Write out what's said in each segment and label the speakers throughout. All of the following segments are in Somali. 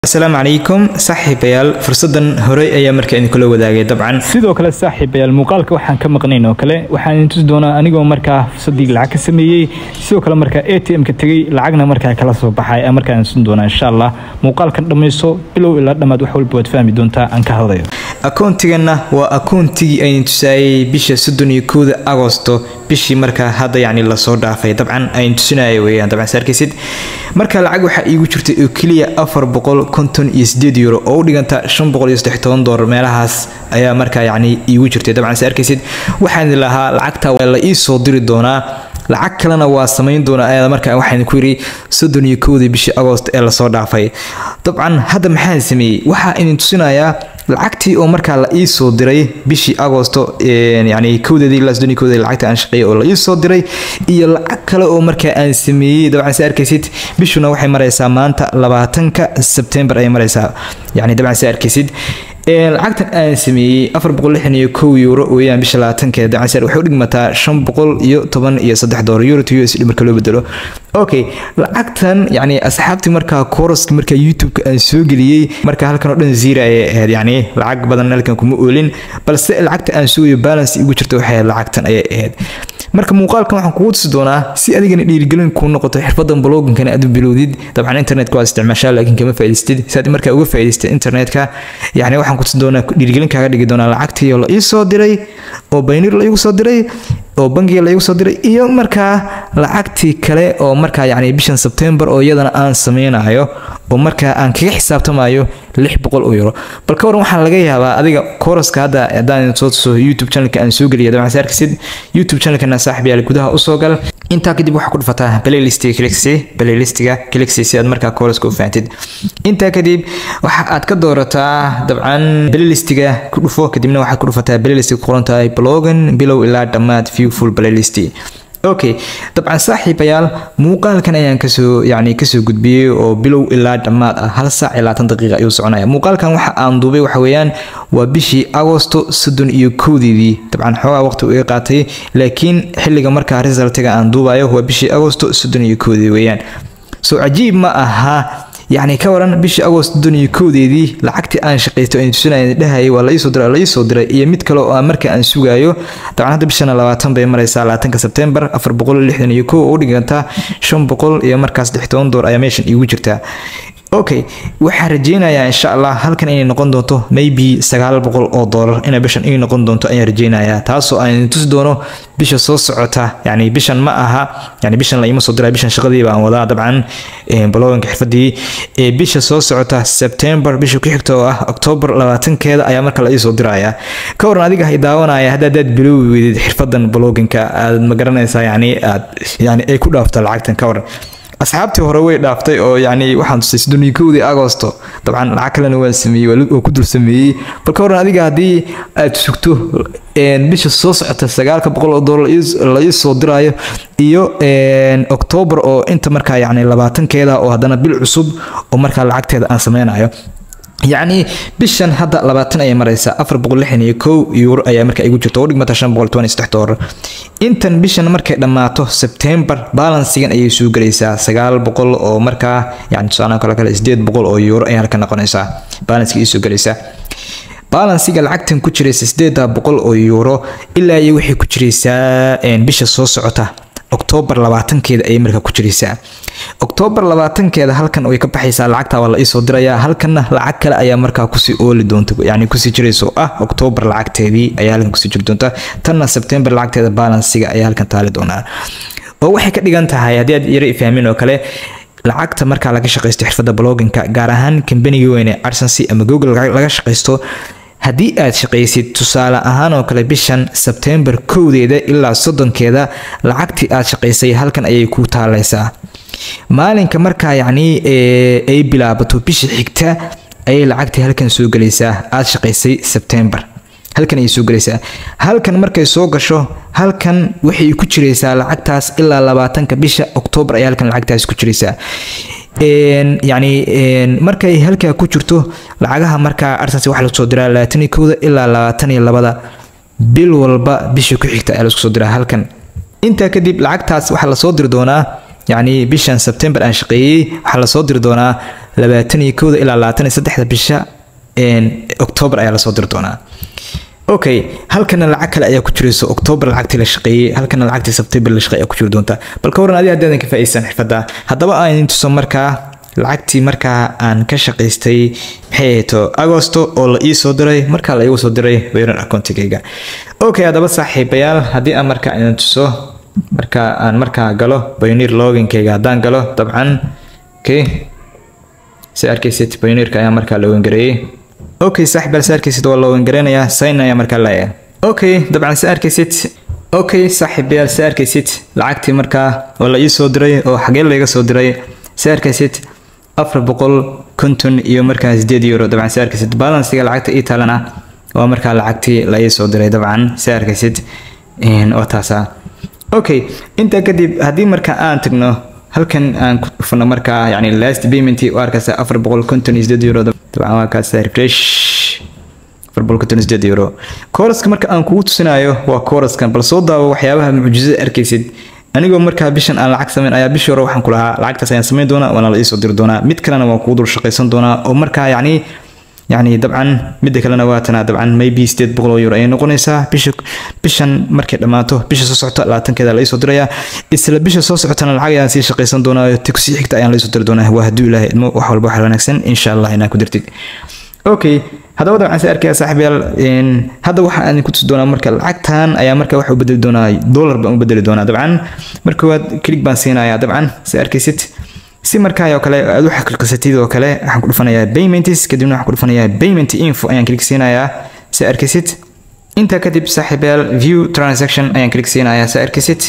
Speaker 1: asalaamu calaykum saaxiibayaal fursadan horey ayaa markaa idinkula wadaagay dabcan
Speaker 2: sidoo kale saaxiibayaal muuqaalka waxaan ka maqnayn oo kale waxaan idin tusi doonaa anigoo markaa fursadii lacag ka sameeyey sidoo kale markaa a t m-ka tegey lacagna markaa kala soo baxay aan markaa idin tusin doonaa insha allah muuqaalkan dhammayso bilow ilaa dhammaad wax walba waad fahmi doontaa aan ka hadlayo
Speaker 1: akoontiganna waa akoontigii aynu tusaayey bisha soddon iyo kowda agosto bishii markaa hadda yacni lasoo dhaafay dabcan aynu tusinaya weeyaan dabcan saarkaysid marka lacag waxaa iigu jirtay oo keliya afar boqol konton iyo sideed euro oo u dhiganta shan boqol iyo saddex toban doolar meelahaas ayaa markaa yacni iigu jirtay dabcan sa arkaysid waxaan lahaa lacagta waa la ii soo diri doonaa lacag kalena waa samayn doonaa ayaa markaa waxaan ku yidhi soddon iyo kowdii bishii agost ee lasoo dhaafay dabcan hadda maxaan sameeyey waxaa idin tusinayaa lacagtii oo markaa la ii soo diray bishii agosto yani kowdeedii ilaa soddon iyo kowdeedii lacagta aan shaqeeyay oo la ii soo diray iyo lacag kale oo markaa aan sameeyey dabcan sa arkaysid bishuna waxay maraysaa maanta labaatanka sebtembar ayay maraysaa yani dabcan sa arkaysid lacagtan aan sameeyey afar boqol lixdan iyo kow euro weeyaan bisha labaatankeeda dabcan waxay u dhigmataa shan boqol iyo toban iyo saddex doolar euro to u s d marka loo bedelo okay lacagtan yani asxaabtii markaa koroska markaa youtube-ka aan soo geliyey marka halkan oo dhan zira ayay ahayd yani lacag badan halkan kuma oolin balse lacagta aan sugayo balance igu jirta waxay ahayd lacagtan ayay ahayd marka muuqaalkan waxaan kugu tusi doonaa si adigana dhiirigelin kuu noqoto xirfadan bloginkana aad u bilowdid dabcan internetka waa isticmaashaa laakiin kama faa'idaystid si aad markaa uga faa'idaystid internetka yani waxaan ku tusi doonaa dhiirigelin kaaga dhigi doonaa lacagtii oo la ii soo diray oo baynir la igu soo diray oo bangiga la igu soo diray iyo markaa lacagtii kale oo markaa yani bishan sebtembar oo iyadana aan sameynayo oo markaa aan kaga xisaabtamayo lix boqol oo euro bal ka waran waxaa laga yaabaa adiga koroska hadda haddaan soo tuso youtube channelka aan soo geliya dabcan saarkisid youtube channelkana saaxib yaal gudaha usoo gal intaa kadib waxaa ku dhufataa playlistiga clixi playlistiga clixi si aad markaa koroska u fahantid intaa kadib waxa aad ka doorataa dabcan playlistiga ku dhufo kadibna waxaad ku dhufataa playlistiga ku qoran tahay blogan bilow ilaa dhammaad viewful playlist okay dabcan saaxiibayaal muuqaalkan ayaan kasoo yani kasoo gudbiyey oo bilow ilaa dhammaad ah hal saac iyo labaatan daqiiqa ayuu soconaya muuqaalkan waxa aan duubay waxa weeyaan waa bishii agosto soddon iyo kowdeedii dabcan xoogaa waqti uu iga qaatay laakiin xilliga markaa resultiga aan duubayo waa bishii agosto soddon iyo kowdii weeyaan so cajiib ma aha yacni ka waran bishii agost soddon iyo kowdeedii lacagtii aan shaqaystay oo tusinaya dhahayay waa la iisoo diray la iisoo diray iyo mid kale oo aan marka aan sugayo dabcan hadda bishana labaatan bay maraysaa labaatanka sebtembar afar boqol lixdan iyo kow oo u dhiganta shan boqol iyo markaas lix toban door ayaa meeshan iigu jirtaa okay waxaa rajeynayaa insha allah halkan inay noqon doonto maybe sagaal boqol oo doolar inay bishan ii noqon doonto ayaan rajeynayaa taasoo aan tusi doono bisha soo socota yani bishan ma aha yani bishan la ima soo diraa bishan shaqadii baan wadaa dabcan bloganka xirfadii bisha soo socota september bisha ku xigta oo ah october labaatankeeda ayaa marka la iisoo diraya ka waran adiga hay daawanaya hadda adaad biloobi weydid xirfadan bloginka aad ma garanaysaa yani aad yani ay ku dhaafto lacagtan ka waran asxaabtii hore way dhaaftay oo yani waxaan tusay soddon iyo kowdii agosto dabcan lacag kalena waan sameeyey oo ku dul sameeyey bal ka waran adiga haddii aad sugto bisha soo socota sagaalka boqol oo doolar la ii soo diraayo iyo octoobar oo inta markaa yani labaatankeeda oo haddana bil cusub oo markaa lacagteeda aan sameynayo yacni bishan hadda labaatan ayay maraysaa afar boqol lixdan iyo kow euro ayaa markaa igu jirta oo dhigmata shan boqol toban iyo saddex doolar intan bishan markay dhammaato sebtembar balansigan ayay soo gelaysaa sagaal boqol oo markaa yani tusaalaha kale kale sideed boqol oo euro ayaa halka noqonaysaa balansiga ii soo gelaysaa balansiga lacagtan ku jiraysa sideeda boqol oo euro ilaa iyo waxay ku jiraysaa bisha soo socota octoobar labaatankeeda ayay markaa ku jiraysaa octoobar labaatankeeda halkan way ka baxaysaa lacagta waa la iisoo dirayaa halkanna lacag kale ayaa markaa kusii ooli doonta yani kusii jiraysa oo ah octoobar lacagteedii ayaa halkan kusii jiri doonta tanna sebtembar lacagteeda balansiga ayaa halkan taali doonaa oo waxay ka dhigan tahay haddii aad yara ifahmin oo kale lacagta markaa laga shaqaysto xirfadda bloginka gaar ahaan kambanigi weyne arsency ama google laga shaqaysto haddii aad shaqaysid tusaale ahaan oo kale bishan sebtembar kowdeeda ilaa soddonkeeda lacagtii aad shaqaysay halkan ayay ku taalaysaa maalinka markaa yacni ay bilaabato bisha xigta ayay lacagtii halkan soo gelaysaa aad shaqaysay sebtembar halkan ayay soo gelaysaa halkan markay soo gasho halkan waxay ku jiraysaa lacagtaas ilaa labaatanka bisha oktoobar ayay halkan lacagtaas ku jiraysaa yani markay halkaa ku jirto lacagaha markaa arsenal waxaa lagu soo diraa labaatan iyo kowda ilaa labaatan iyo labada bil walba bisha ku xigta ayaa laisku soo diraa halkan intaa kadib lacagtaas waxaa lasoo diri doonaa yacni bishan sebtembar aan shaqeeyey waxaa lasoo diri doonaa labaatan iyo kowda ilaa labaatan iyo saddexda bisha octoobar ayaa lasoo diri doonaa okay halkana lacag kale ayaa ku jirayso octoobar lacagtii la shaqeeyey halkana lacagtii sebtembar la shaqeey ayaa ku jiri doonta bal ka waran adiga haddaadan ka faa'iideysan xirfadda haddaba aan idin tuso markaa lacagtii markaa aan ka shaqaystay maxay ahayto agosto oo la ii soo diray markaa la iigu soo diray weyran accountigayga okay haddaba saaxiibayaal haddii aan markaa idin tuso marka aan markaa galo pioneer loginkayga haddaan galo dabcan okay si arkaysid pioneerka ayaa markaa login gareeyey okay saaxiibayaal si arkaysid waa login gareynayaa sign ayaa markaa leeyahay okay dabcan si arkaysid okay saaxiibayaal si arkaysid lacagtii markaa oo la ii soo diray oo xagee layga soo diray si arkaysid afar boqol konton iyo markaa sideed euro dabcan si arkaysid balansiga lacagta ii taalana waa markaa lacagtii la ii soo diray dabcan si arkaysid oo taasa okay intaa kadib haddii marka aan tagno halkan aan ku dhufano markaa yani last payment u arkaysa afar boqol konton iyo sideed euro dabcan waa kaas refresh afar boqol konton iyo sideed euro kooraska marka aan kugu tusinayo waa kooraskan bal soo daawo waxyaabaha mucjizada arkaysid anigoo markaa bishan aan lacag samayn ayaa bishii hore waxaan ku lahaa lacagtaas ayaan samayn doonaa waana la iisoo diri doonaa mid kalena waan kugu dul shaqaysan doonaa oo markaa yacni yacni dabcan midda kalena waa tanaa dabcan maybe sideed boqol oo euro ayay noqonaysaa bisha bishan markay dhammaato bisha soo socota labaatankeeda la iisoo dirayaa isla bisha soo socotana lacag ayaan sii shaqaysan doonaa ti kusii xigta ayaan la iisoo diri doonaa waa hadduu ilaahay idmo wax walba wax wanaagsan insha allah inaa ku dirtid okay haddaba dabcan si arkaya saaxiibayaal hadda waxa aan ku tusi doonaa marka lacagtan ayaa marka waxa u bedeli doonaa dollar baan u bedeli doonaa dabcan marka waad click baan siinayaa dabcan si arkaysid si markaa oo kale aad u xaqiiqsatid oo kale waxaan ku dhufanayaa payments kadibna waxaan ku dhufanayaa payment info ayaan click siinayaa si arkaysid intaa kadib saaxiibayaal view transaction ayaan click siinayaa si arkaysid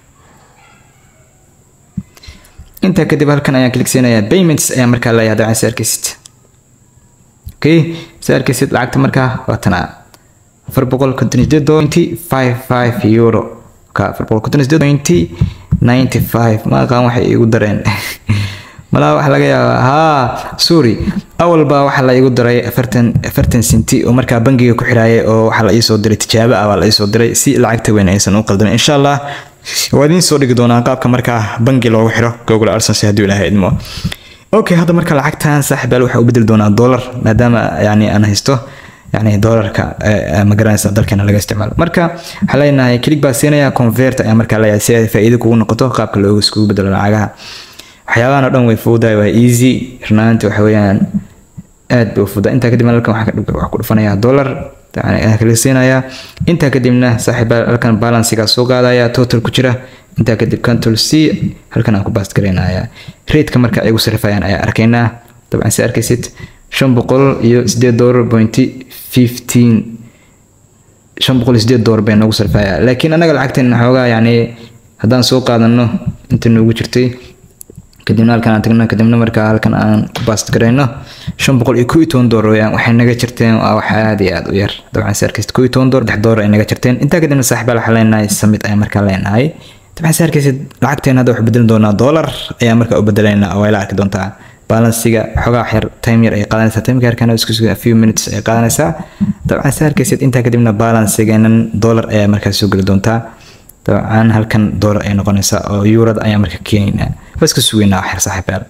Speaker 1: intaa kadib halkan ayaan click siinayaa payments ayaan markaa leeyahay dabcan si arkaysid okay si arkaysid lacagta markaa waa tanaa afar boqol konton iyo sideed pointy five five euro ka afar boqol konton iyo sideed pointy ninety five ma aqaan waxay iigu dareen malaa waxa laga yaabaa haa sorry awal baa waxaa la iigu daray afartan afartan senti oo markaa bangiga ku xiraayay oo waxaa la iisoo diray tijaabo ah baa la iisoo diray si lacagta weyn aysan u qaldamin insha allah waa idiin soo dhigi doonaa qaabka markaa bangi loogu xiro google arsenal hadduu ilaahay idmo okay hadda marka lacagtan saaxiibayaal waxaa u bedeli doonaa dollar maadaama yani aan haysto yani dollarka ma garanaysa dalkeena laga isticmaalo marka waxaa leenahay click baa siinaya convert ayaa markaa leeyahay si ay faa'iido kugu noqoto qaabka loogu iskugu bedelo lacagaha waxyaabahan oo dhan way fududahay waa easy runaanti waxa weeyaan aad bay u fududaa intaa kadib halkan waxaa ku dhufanayaa dollar ayaan kala siinayaa intaa kadibna saaxiibayaal halkan balansigaa soo qaadaya total ku jira intaa kadib control c halkan aan ku baast garaynayaa raidka marka ay ugu sarifayaan ayaa arkaynaa dabcan si arkaysid shan boqol iyo sideed dollar pointy fifteen shan boqol iyo sideed dollar bay noogu sarifaya laakiin annaga lacagteen xoogaa yacni haddaan soo qaadano inta noogu jirtay kadibna halkan aan tagno kadibna markaa halkan aan ku baast garayno shan boqol iyo kow iyo toban dollar weyaan waxay naga jirteen waa wax aad iyo aad u yar dabcan si arkaysid kow iyo toban dollar dex dollar ay naga jirteen intaa kadibna saaxiibaal waxaa leenahay samid ayaa markaa leenahay dabcan si arkaysid lacagteen hadda waxu bedelin doonaa dollar ayaa markaa u bedelaynaa oo la arki doontaa balansiga xogaa yar time yar ay qaadanaysaa timeka yarkana isku suga few minutes ay qaadanaysaa dabcan si arkaysid intaa kadibna balansigeenan dollar ayaa markaa soo geli doontaa dabcan halkan dollar ay noqonaysaa oo eurada ayaa markaa keenaynaa waa iska sugaynaa wax yar saaxiibayaal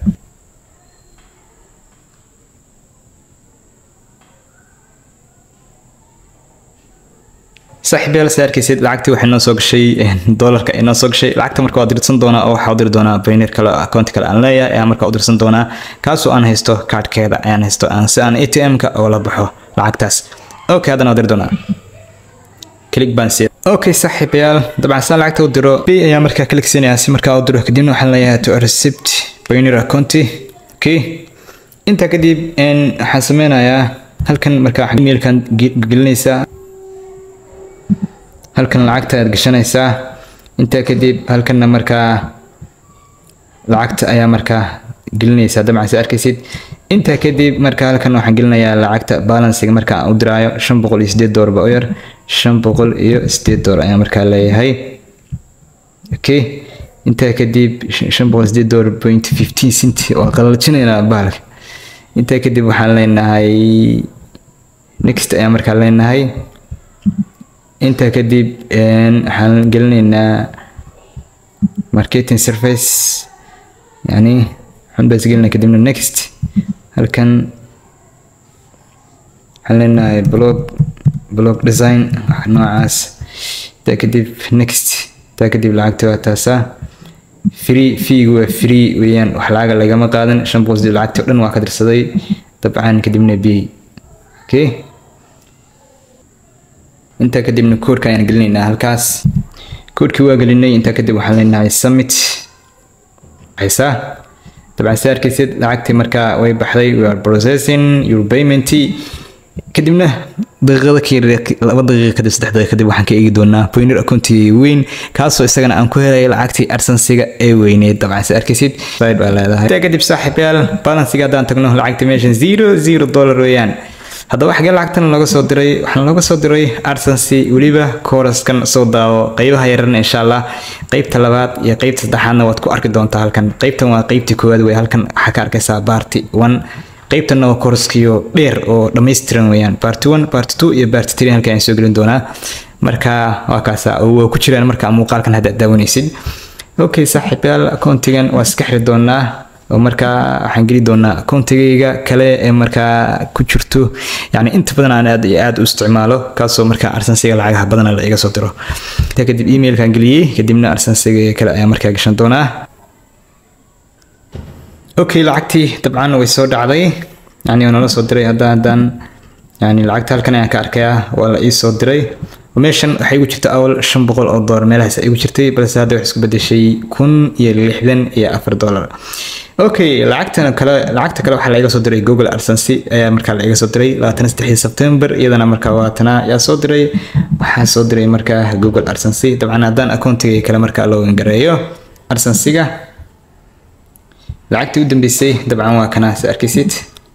Speaker 1: saaxiibayaal si arkaysid lacagtii waxay noo soo gashay dollarka ay noo soo gashay lacagta marka waa dirsan doonaa oo waxaa u diri doonaa pioneer kale account kale aan leeyahay ayaa marka u dirsan doonaa kaasoo aan haysto kaadhkeeda ayaan haysto aan si aan atm-ka oo la baxo lacagtaas okay haddana waa diri doonaa click baan siiya okay saaxiibayaal dabcan saan lacagta u diro b ayaa markaa click siinayaa si markaa u diro kadibna waxaan leeyahay to receipt pioneer account okay intaa kadib waxaan sameynayaa halkan markaa emailkan gelinaysaa halkan lacagta aad gashanaysaa intaa kadib halkanna markaa lacagta ayaa markaa gelinaysaa dabcan si arkaysid intaa kadib marka halkan waxaan gelinayaa lacagta balansiga marka aan u diraayo shan boqol iyo sideed doolar ba u yar shan boqol iyo sideed doolar ayaan markaa leeyahay okay intaa kadib shan boqol sideed doolar point fifteen cent waa qalajinaynaa bahalka intaa kadib waxaan leenahay next ayaan markaa leenahay intaa kadib waxaan gelinaynaa marketing service yani waxaan baasgelina kadibna next halkan waxaan leenahay blog blog design wax noocaas taa kadib next taa kadib lacagta waa taasaa free feegu waa free weeyaan wax lacaga lagama qaadan shan boqol sidii lacagtii o dhan waa ka dirsaday dabcan kadibna b okay intaa kadibna koodhka ayaan gelinaynaa halkaas koodhkii waa gelinay intaa kadib waxaan leenahay summit haysaa dabcan saa arkaysid lacagtii markaa way baxday we are processing your payment kadibna daqiiqada ka laba daqiiqa kadib saddex daqiiqa kadib waxaan ka eegi doonaa poiner accounti weyn kaasoo isagana aan ku helay lacagtii arsansiga ee weyneed dabcan sa arkaysid side baa leedahay intaa kadib saaxiibayaal balansiga haddaan tagno lacagta meeshan zero zero dollar weeyaan haddaba xagee lacagtan looga soo diray waxaan looga soo diray arsensi weliba kooraskan soo daawo qeybaha yararna insha allah qeybta labaad iyo qeybta saddexaadna waad ku arki doontaa halkan qeybtan waa qeybtii koowaad wey halkan waxaa ka arkaysaa baarti one qeybtanna waa kooraskiyo dheer oo dhammaystiran weeyaan baarti one baarti two iyo baarti three halkan ayaan soo gelin doonaa marka waa kaasa waa ku jiraan marka muuqaalkan hadda daawanaysid okay saaxiibayaal akoontigan waa iska xiri doonaa oo markaa waxaan geli doonaa akoontigayga kale ee markaa ku jirto yani inta badan aan aad iyo aad u isticmaalo kaasoo markaa arsansiga lacagaha badana la iga soo diro intaa kadib emailkan geliyey kadibna arsansiga kale ayaa markaa gashan doonaa okay lacagtii dabcan way soo dhacday yani nala soo diray haddaan haddaan yani lacagta halkan ayaan ka arkayaa waa la ii soo diray meeshan waxay igu jirta awal shan boqol oo doolar meelahaas ay igu jirtay balse hadda waxay isku bedeshay kun iyo lixdan iyo afar doolar okay lacagtan kale lacagta kale waxaa laiga soo diray google arsency ayaa markaa laiga soo diray labaatan saddexdii sebtembar iyadana markaa waatana yaa soo diray waxaa soo diray markaa google arsency dabcan haddaan akoontiga kale markaa loo gareeyo arsensiga lacagtii u dambeysay dabcan waa kana sa arkaysid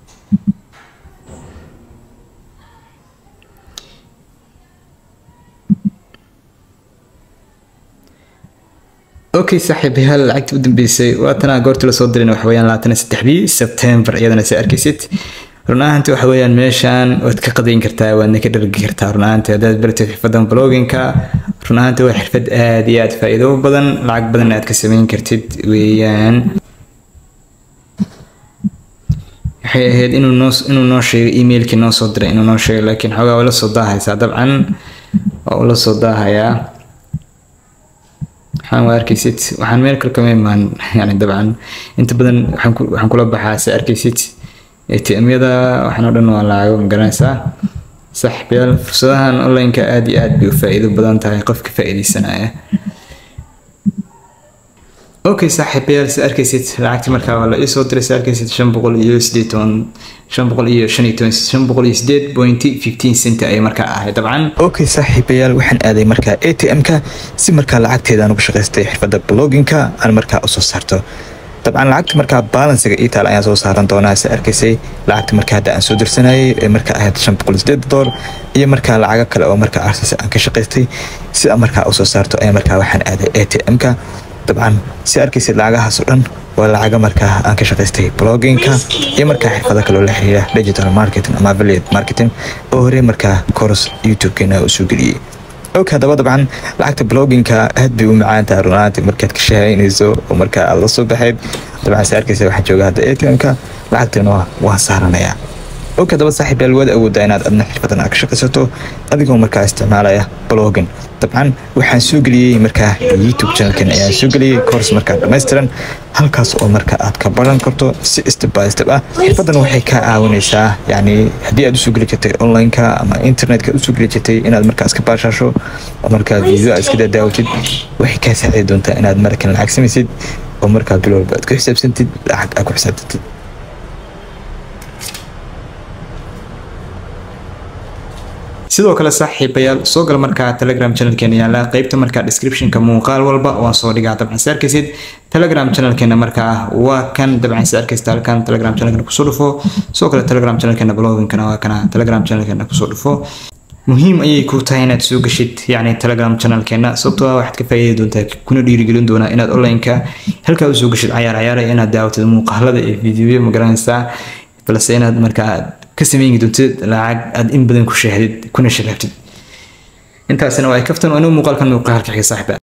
Speaker 1: okay saaxiibayaal lacagtii u dambeysay waatana goortii lasoo dirin waxa weeyaan labaatan iyo saddexdii sebtembar iyadana si arkaysid run ahaantii waxa weeyaan meeshaan waad ka qadayn kartaa waadna ka dhargi kartaa run ahaantii haddaad baratid xirfadan bloginka run ahaantii waa xirfad aad iyo aad faa'iido badan lacag badan aad ka samayn kartid weeyaan waxay ahayd inuu noo inuu noo sheego emailkii noo soo diray inuu noo sheego laakiin xoogaa waa la soo daahaysaa dabcan waa ula soo daahayaa waxaan waa arkaysid waxaan meel kale kama imaan yani dabcan inta badan waxaan ku waxaan kula baxaa se arkaysid atm-yada waxaan oo dhan waa lacago magaranaysaa saaxiibayaal fursadahan online-ka aad iyo aad bay u faa'iido badan tahay qofka faa'iidaysanaya okay saaxiibayaal si arkaysid lacagtii markaa waa la ii soo diray si arkaysid shan boqol iyo sideed toban shan boqol iyo shan iyo toban shan boqol iyo sideed point fifteen cent ayay markaa ahayd dabcan
Speaker 2: okay saaxiibayaal waxaan aaday markaa a t m-ka si markaa lacagteedaan ugu shaqaystay xirfadda bloginka aan markaa usoo saarto dabcan lacagta markaa balansiga itaal ayaan soo saaran doonaa si arkaysay lacagta markaa hadda aan soo dirsanayay ee markaa ahayd shan boqol sideed dolar iyo markaa lacago kale oo markaa arsasa aan ka shaqaystay si aan markaa usoo saarto ayaa markaa waxaan aaday a t m-ka dabcan si arkaysid lacagahaas oo dhan waa lacaga markaa aan ka shaqaystay bloginka iyo markaa xirfado kaloo la xiriira digital marketing ama affiliate marketing oo horey markaa course youtube-keena usoo geliyey og haddaba dabcan lacagta bloginka aad bay u macaantaha runaanti markaad ka shahaynayso oo markaa aad la soo baxayd dabcan si arkaysa waxaan jooga hadda atm-ka lacagtana waan saaranayaa og haddaba saaxiib yaal waad awoodaa inaad adna xirfadan aad ka shaqaysato adigoo markaa isticmaalaya blogin dabcan waxaan soo geliyey markaa youtube channelkan ayaan soo geliyey course markaa dhammaystiran halkaas oo markaa aad ka baran karto si step by step ah xirfadan waxay kaa caawinaysaa yacni haddii aad usoo geli jirtay online-ka ama internetka usoo geli jirtay inaad markaa iska baashaasho oo markaa video aad iska dadaawatid waxay kaa saacidi doontaa inaad markan lacag samaysid oo markaa bil walba aad ku xisaabsantid lacag aad ku xisaabtantid
Speaker 1: sidoo kale saaxiibayaal soo gal markaa telegram channelkeena yaala qeybta markaa descriptionka muuqaal walba waan soo dhigaa dabcan si arkaysid telegram channelkeena markaa waa kan dabcan si arkaysta halkan telegram channelkeena kusoo dhufo sidoo kale telegram channelkeena bloginkana waa kana telegram channelkeena kusoo dhufo muhiim ayay ku tahay inaad soo gashid yacni telegram channelkeena sababtoo ah waxaad ka faa'iidi doontaa kuna dhiirigelin doonaa inaad online-ka halkaa usoo gashid cayaar cayaara inaad daawatid muuqaalada iyo fiidiyoyo magaranaysaa balse inaad markaa ka sameyn doontid lacag aad in badan ku shahdid kuna sharaftid intaasina waa ay kaftan anigu muuqaalkan muuqaalka xiga saaxiba